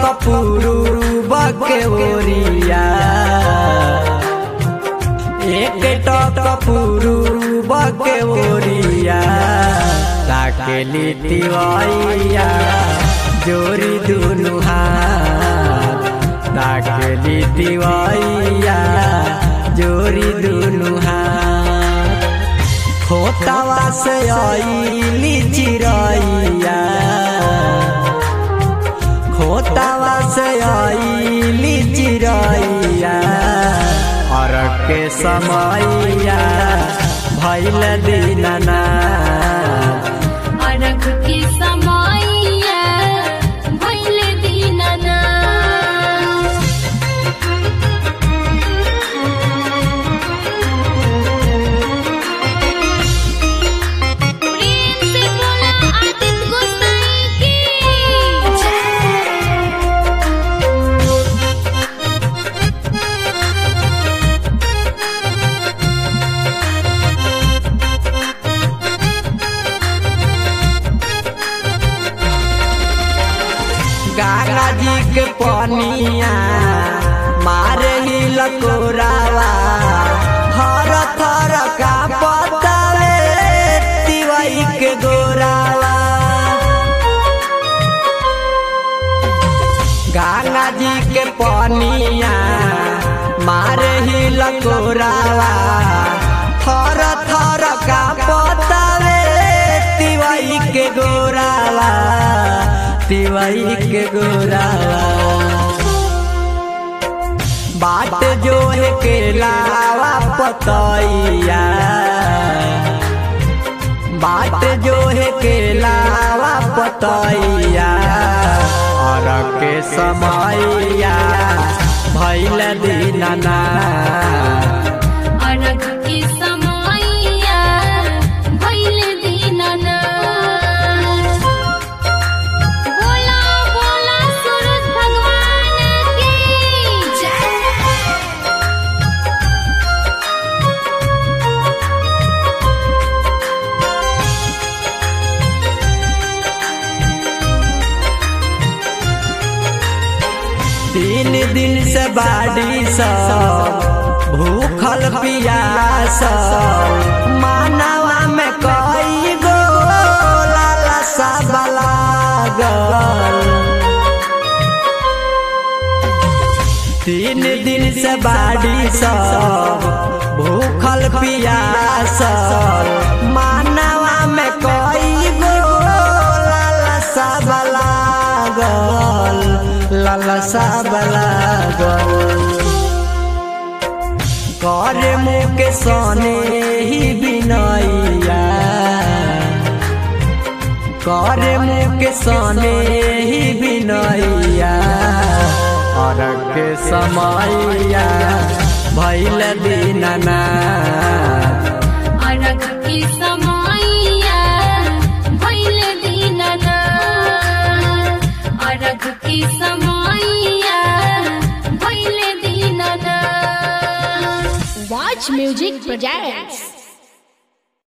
कपूरू बके ओरिया एक टक कपूरू बके ओरिया ताकेली तिवैया जोरी दुनु हाथ ताकेली तिवैया जोरी दुनु हाथ खोतावा से आईली चिरैया खोतावा से आईली चिरैया और के समैया भैल दीनना अरघ के समैया भइल दीनना प्रेम से बोला आदित्य गोसाई की गंगा जी के पनिया मारे ही लकोरावा हर थर का पतावे तिवई के गोरावा गंगा जी के पनिया मारे ही लकोरावा थर थर का पतावे तिवई के गोरावा तिवई के गोरावा बाट जो है के लावा पतैया बाट जो है के लावा पतैया और के समैया भैल दीनना अरघ के समैया भइल दीनना बोला बोला सूरज भगवान की जय तीन दिन से बाड़ी सब भूखल पियास मानवा में कई गो लालसा लागल तीन दिन से बाड़ी सब भूखल पियास मानवा में कई गो लालसा लागल लालसा लागल कर मुँह के सोने ही बिनैया कर मुँह के सोने ही बिनैया और के समैया भैल दीनना अरघ के समैया भइल दीनना अरघ के समैया भइल दीनना Watch Music Projects.